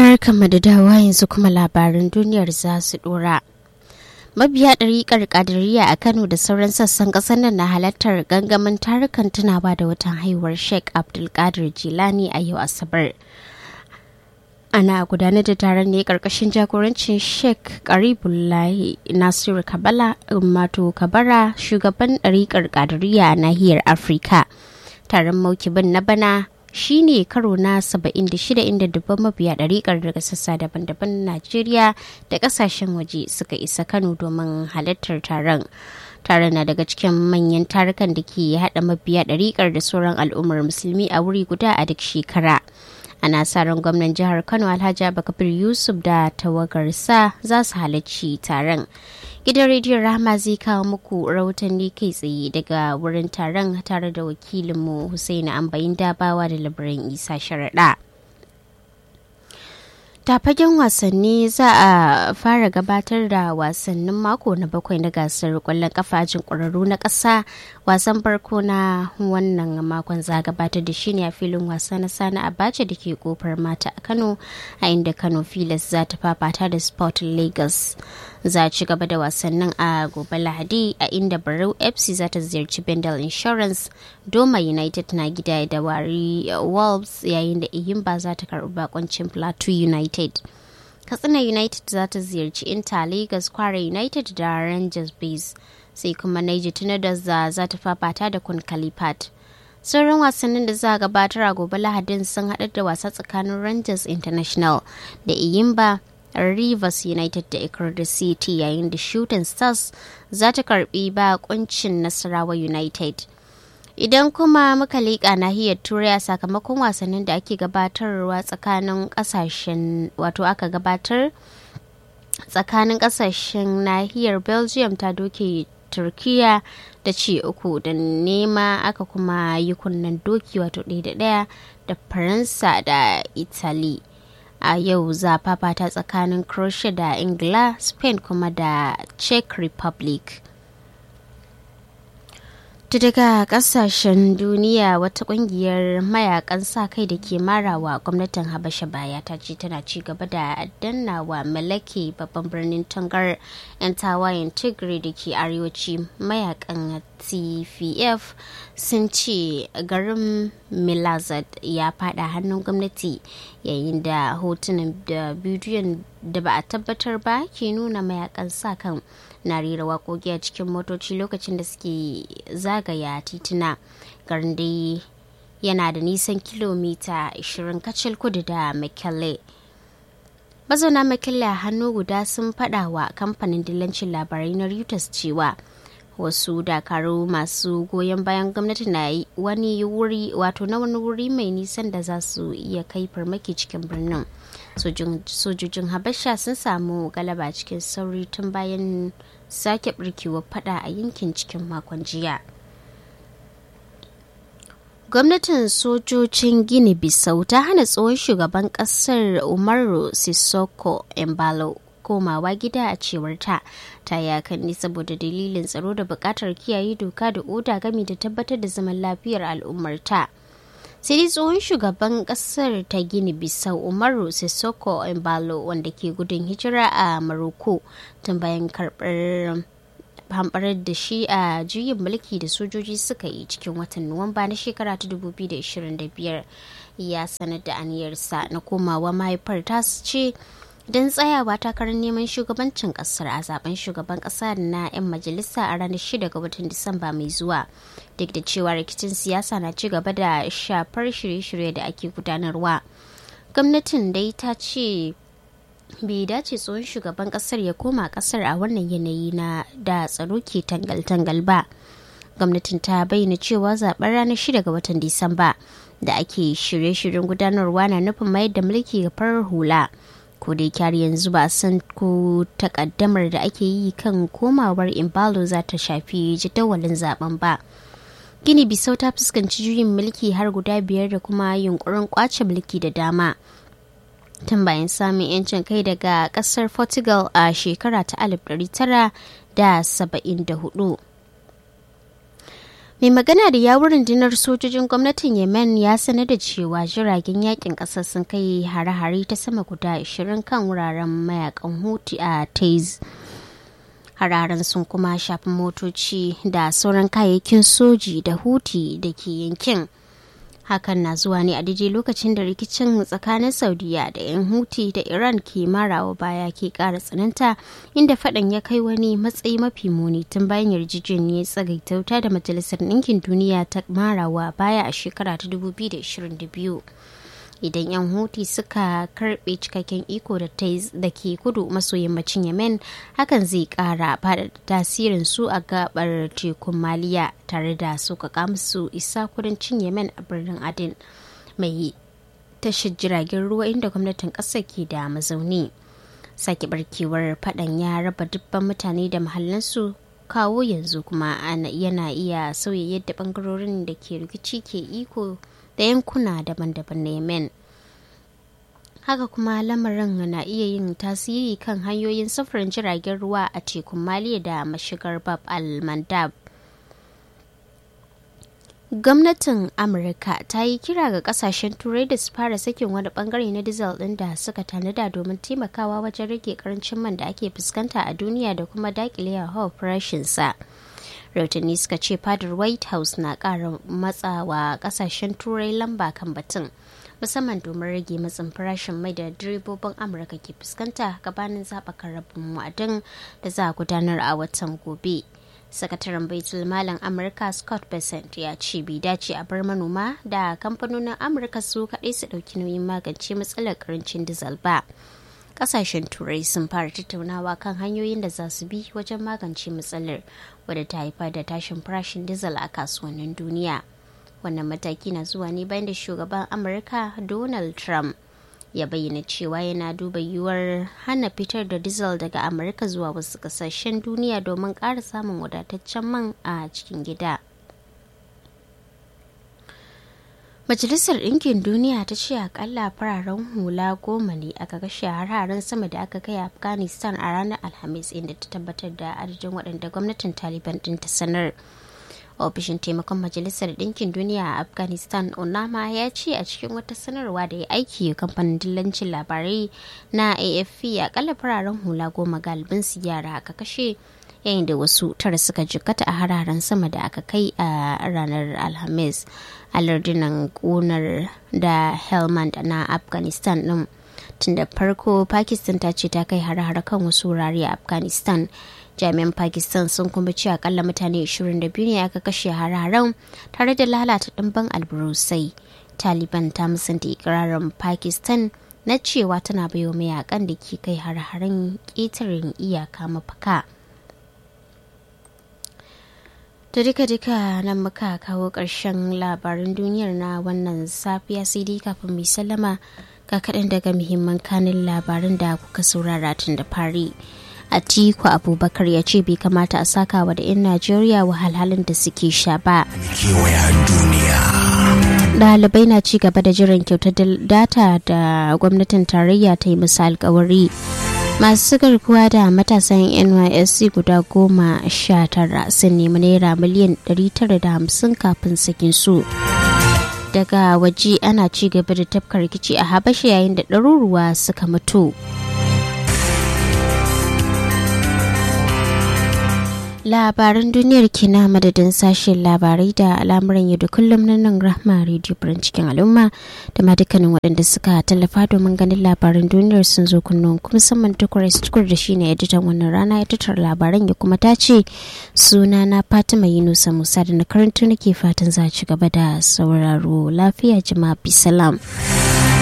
Barkanmu da dawa yanzu kuma labaran duniyar za su dora. Mabiya ɗariƙar ƙadiriya a Kano da sauran sassan ƙasar nan na halartar gangamin tarukan tunawa da watan haihuwar Sheikh Abdulkadir Jilani a yau Asabar. Ana gudanar da taron ne ƙarƙashin jagorancin Sheikh Karibullahi Nasiru Kabala Mato Kabara shugaban ɗariƙar ƙadiriya a nahiyar Afirka. Taron maukibin na bana shi ne karo na 76 inda dubban mabiya ɗariƙar daga sassa daban-daban Najeriya da ƙasashen waje suka isa Kano domin halartar taron. Taron na daga cikin manyan tarukan da ke haɗa mabiya ɗariƙar da sauran al'ummar musulmi a wuri guda a duk shekara. Ana sa ran gwamnan jihar Kano Alhaji Abubakar Yusuf da tawagarsa za su halarci taron. Gidan rediyon Rahama zai kawo muku rahotanni kai tsaye daga wurin taron tare da wakilinmu Hussaini Ambayin Dabawa da labaran Isa Sharaɗa. ta fagen wasanni za a fara gabatar da wasannin mako na bakwai na gasar kwallon kafajin ƙwararru na ƙasa wasan farko na wannan makon za a gabatar da shi ne a filin wasa na sani abacha da ke kofar mata a kano a inda kano filas za ta fafata da sport lagos za a ci gaba da wasannin a gobe lahadi a inda barau fc za ta ziyarci bendel insurance doma united na gida da wari wolves yayin da iyimba za ta karbi bakoncin plateau united united katsina united za ta ziyarci inter lagos kwara united da rangers base sai kuma niger tornadoes za ta fafata da kun kalifat sauran wasannin da za a gabatar a gobe lahadin sun haɗar da wasa tsakanin rangers international da iyimba rivers united da ikirda city yayin da shooting stars za ta karbi bakuncin nasarawa united idan kuma muka leƙa nahiyar turai a sakamakon wasannin da ake gabatarwa tsakanin kasashen wato aka gabatar tsakanin kasashen nahiyar belgium ta doke turkiya da ce uku da nema aka kuma yi kunnen doki wato ɗaya da ɗaya da faransa da italy a yau za fafata tsakanin croatia da ingila spain kuma da czech republic ta daga kasashen duniya wata kungiyar mayakan sa kai da ke marawa gwamnatin habasha baya ta ce tana ci gaba da dannawa malake babban birnin tangar 'yan tawayen tigray da ke arewaci mayakan tpf sun ce garin milazad ya fada hannun gwamnati yayin da hotunan da bidiyon da ba a tabbatar ba ke nuna mayakan sa kan na rera waƙoƙi a cikin motoci lokacin da suke zagaya tituna garin dai yana da nisan kilomita 20 kacal kudu da mckinley mazauna mckinley a hannu guda sun faɗa wa kamfanin dillancin labarai na reuters cewa wasu dakaru masu goyon bayan gwamnati na wani wuri wato na wani wuri mai nisan da za su iya kai farmaki cikin birnin sojojin habasha sun samu galaba cikin sauri tun bayan sake birkewar fada a yankin cikin makon jiya gwamnatin sojojin gini bisau ta hana tsohon shugaban kasar umaru sissoko embalo komawa gida a cewar ta ta yakan ne saboda dalilin tsaro da bukatar kiyaye doka da oda gami da tabbatar da zaman lafiyar al'ummarta sai dai tsohon shugaban kasar ta gini bisau umaru sissoko embalo wanda ke gudun hijira a maroko tun bayan karbar hamɓarar da shi a juyin mulki da sojoji suka yi cikin watan nuwamba na shekara ta 2025 ya sanar da aniyarsa na komawa mahaifar tasu ce don tsayawa takarar neman shugabancin kasar a zaben shugaban kasa na 'yan majalisa a ranar 6 ga watan disamba mai zuwa duk da cewa rikicin siyasa na ci gaba da shafar shirye-shirye da ake gudanarwa gwamnatin dai ta ce bai dace tsohon shugaban kasar ya koma kasar a wannan yanayi na da tsaro ke tangal-tangal ba gwamnatin ta bayyana cewa zaben ranar 6 ga watan disamba da ake shirye-shiryen gudanarwa na nufin mayar da mulki ga farar hula ko dai kyar yanzu ba san ko takaddamar da ake yi kan komawar imbalo za ta shafi jadawalin zaben ba gini bisau ta fuskanci juyin mulki har guda biyar da kuma yunkurin kwace mulki da dama tun bayan samun yancin kai daga kasar portugal a shekara ta 1974 mai magana da yawun rundunar sojojin gwamnatin yemen ya sanar da cewa jiragen yakin kasar sun kai hare-hare ta sama guda 20 kan wuraren mayakan huti a taiz hararen sun kuma shafi motoci da sauran kayayyakin soji da huti da ke yankin hakan na zuwa ne a daidai lokacin da rikicin tsakanin saudiya da 'yan huti da iran ke marawa baya ke kara tsananta inda fadan ya kai wani matsayi mafi muni tun bayan yarjejeniyar tsagaita wuta da majalisar ɗinkin duniya ta marawa baya a shekara ta 2022 idan 'yan huti suka karbe cikakken iko da da ke kudu maso yammacin yemen hakan zai kara fada tasirin su a gabar tekun maliya tare da suka musu isa kudancin yemen a birnin adin mai tashar jiragen ruwa inda gwamnatin kasar ke da mazauni sake barkewar fadan ya raba dubban mutane da mahallansu kawo yanzu kuma yana iya sauya yadda bangarorin da ke rikici ke iko da yankuna daban-daban na yemen haka kuma lamarin na iya yin tasiri kan hanyoyin sufurin jiragen ruwa a tekun maliya da mashigar bab al-mandab gwamnatin amurka ta yi kira ga kasashen turai da su fara sakin wani bangare na dizal din da suka tanada domin taimakawa wajen rage karancin man da ake fuskanta a duniya da kuma dakile hawa farashinsa rahotanni suka ce fadar white house na kara matsawa kasashen turai lamba kan batun musamman domin rage matsin farashin mai da direbobin amurka ke fuskanta gabanin zaɓakan rabin wa'adin da za a gudanar a watan gobe sakataren baitul malam amurka scott bessent ya ce bai dace a bar manoma da kamfanonin amurka su kaɗai su ɗauki nauyin magance matsalar karancin dizal ba kasashen turai sun fara tattaunawa kan hanyoyin da za su bi wajen magance matsalar wadda ta haifar da tashin farashin dizal a kasuwannin duniya wannan mataki na zuwa ne bayan da shugaban amurka donald trump ya bayyana cewa yana duba yiwuwar hana fitar da diesel daga amurka zuwa wasu kasashen duniya domin ƙara samun wadataccen man a cikin gida majalisar ɗinkin duniya ta ce akalla fararen hula goma ne aka kashe hararen sama da aka kai afghanistan a ranar alhamis inda ta tabbatar da adadin waɗanda gwamnatin taliban ɗin ta sanar ofishin taimakon majalisar ɗinkin duniya a afghanistan onama ya ce a cikin wata sanarwa da ya aiki kamfanin dillancin labarai na afp akalla fararen hula goma galibin su yara aka kashe yayin da wasu tara suka jikkata a hararen sama da aka kai a ranar alhamis a lardunan ƙunar da helmand na afghanistan ɗin tun da farko pakistan ta ce ta kai hare-hare kan wasu wurare a afghanistan jami'an pakistan sun kuma ce akalla mutane 22 ne aka kashe hararen tare da lalata ɗimbin alburusai taliban ta musanta ikirarin pakistan na cewa tana bayo mayakan da ke kai har-haren ƙetaren iyaka mafaka to duka-duka nan muka kawo ƙarshen labarin duniyar na wannan safiya sai dai kafin mai sallama ga kaɗan daga muhimman kanin labarin da kuka saurara tun da fari. Atiku Abubakar ya ce bai kamata a sakawa da 'yan Najeriya wahalhalun da suke sha ba. Ɗalibai na ci gaba da jiran kyautar data da gwamnatin tarayya ta yi musu alkawari. Masu garkuwa da matasan NYSC guda goma sha tara sun nemi naira miliyan 950 kafin sakin su. Daga waje ana ci gaba da tafka rikici a Habasha yayin da ɗaruruwa suka mutu. labaran duniyar kina madadin sashen labarai da al'amuran yau da kullum na nan rahma radio birin cikin al'umma da ma dukkanin waɗanda suka tallafa domin ganin labaran duniyar sun zo kunnun kuma musamman tukur tukur da shine editan wannan rana editar labaran ya kuma ta ce suna na fatima yunusa musa da na karanto nake fatan za ci gaba da sauraro lafiya jama'a bisalam. salam